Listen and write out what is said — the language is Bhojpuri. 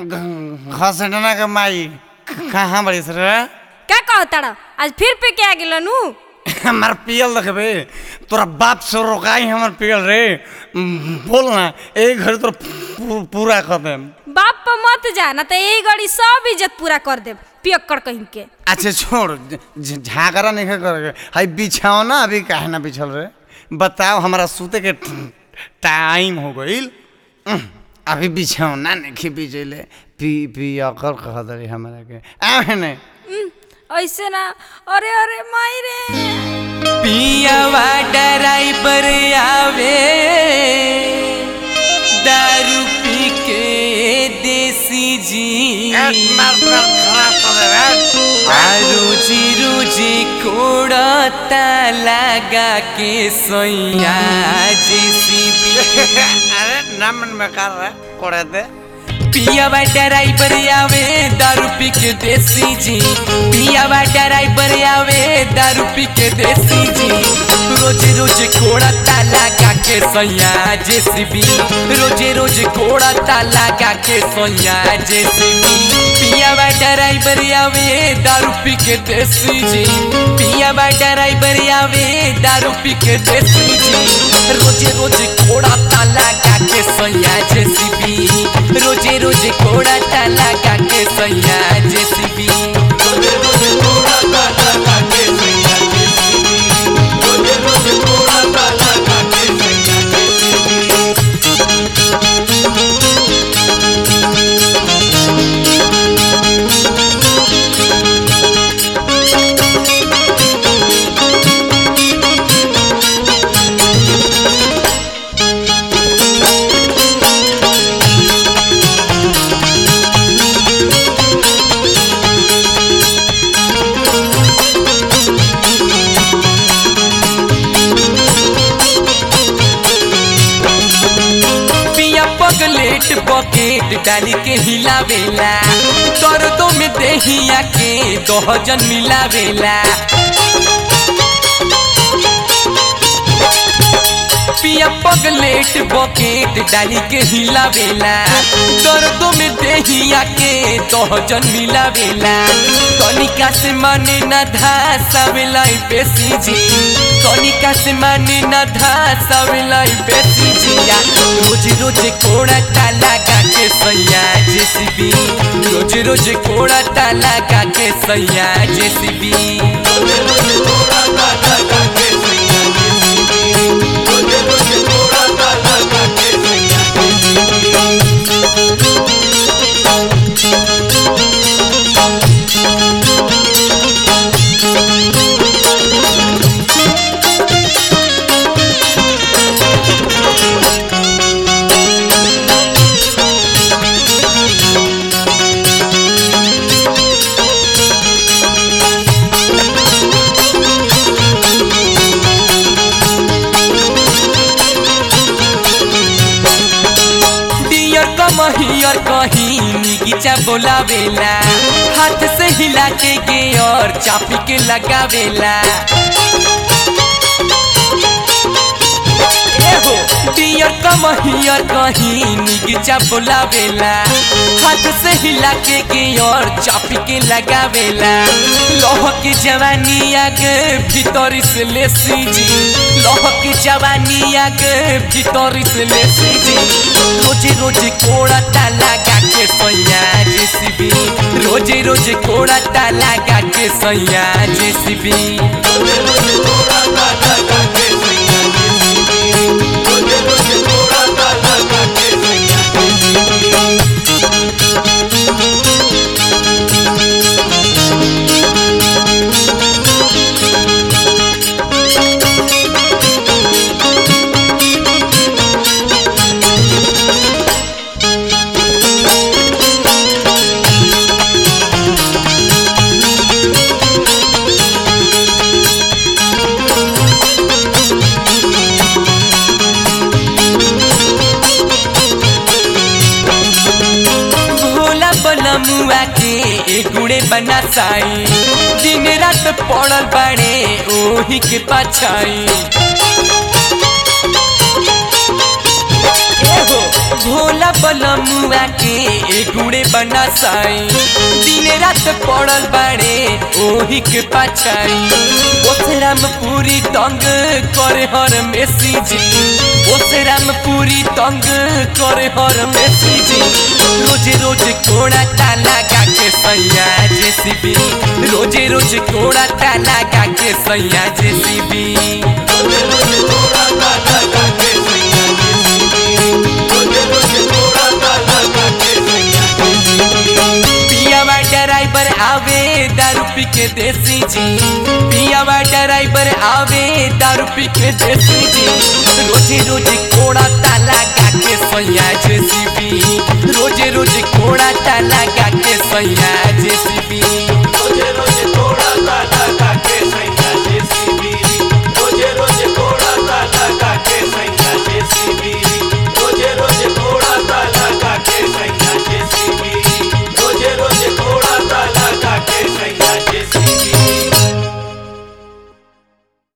घसटना के माई कहाँ बड़ी सर का कहताड़ आज फिर पे के आ गेल नु हमार पियल देखबे तोरा बाप से रोकाई हमर पियल रे बोल ना एक घर तोरा पू- पूरा कर देम बाप पर मत जा ना तो यही गड़ी सब इज्जत पूरा कर दे पियक्कड़ कहीं के अच्छा छोड़ झ- झागरा नहीं कर हाई बिछाओ ना अभी काहे ना बिछल रे बताओ हमारा सूते के टाइम हो गईल अभी बिछाओ ना नहीं बिछले पी पी अकर कह दरी हमारा के आ नहीं उम, ऐसे ना अरे अरे माई रे पियावा ड्राइवर आवे दारू पी के देसी जी मार मार खराब कर दे रे आ रोजी रोजी कोड़ता लगा के सोया जेसीबी अरे ना मन में कर रहा कोड़े दे पियावा ड्राइवर आवे दारू पी के देसी जी पियावा ड्राइवर आवे दारू पी के देसी जी रोज रोज कोड़ा ताला का के सोया जेसीबी रोज रोज कोड़ा ताला का के सोया जेसीबी पियावा ड्राइवर आवे दारू पी के देसी जी पियावा ड्राइवर आवे दारू पी के देसी जी रोज रोज कोड़ा ताला का के सोया जेसीबी रोजे रोजे कोड़ा ताला का के सोया जेसीबी रोजे रोजे कोड़ा ताला का के सोया जेसीबी रोजे रोजे कोड़ा ताला का के सोया जेसीबी पिया पगलेट बकेट डाली के हिलावेला दर्दों में देहिया के दोहजन मिलावेला पिया पगलेट बकेट डाली के हिलावेला दर्दों में देहिया के दोहजन मिलावेला तनिका से माने न धासावेला बेसी जी तनिका से माने न धासावेला बेसी जिया रोज रोज कोड़ा ताला का के सैया जेसीबी रोज रोज कोड़ा ताला का के सैया जेसीबी रोज रोज कोड़ा ताला का के सैया जेसीबी रोज रोज कोड़ा ताला का के सैया जेसीबी डियर कमहियर कहीं निगिचा बोलावेला हाथ से हिला के गे और चापी के लगावेला एहो डियर कमहियर कहीं निगिचा बोलावेला हाथ से हिला के गे और चापी के लगावेला लोह की जवानी आगे भीतर से ले जी लोह की जवानी आगे भीतर से ले जी रोजे रोजे कोड़ा ताला गा के सैया जेसीबी रोजे रोजे कोड़ा ताला गा के सैया जेसीबी रोजे रोजे कोड़ा ताला गा के सैया जेसीबी रोजे रोजे कोड़ा ताला गा के सैया जेसीबी भोला बनमुआ के एगुड़े बना साई दिन रात पड़ल बाड़े ओही के पाछाई हो भोला बलमुआ के एगुड़े बना साई दिन रात पड़ल बाड़े ओही के पाछाई ओसराम पूरी तंग करे हर मेसी जी ओसराम पूरी तंग करे हर मेसी जी रोज रोज कोड़ा ताला गा के सैया जेसीबी रोज रोज कोड़ा ताला गा के सैया जेसीबी पियावा ड्राइवर आवे दारू पी के देसी जी पियावा ड्राइवर आवे दारू पी के देसी जी रोजे रोजे कोड़ा ताला गा के सैया जेसीबी रोजे रोजे कोड़ा ताला गा के सैया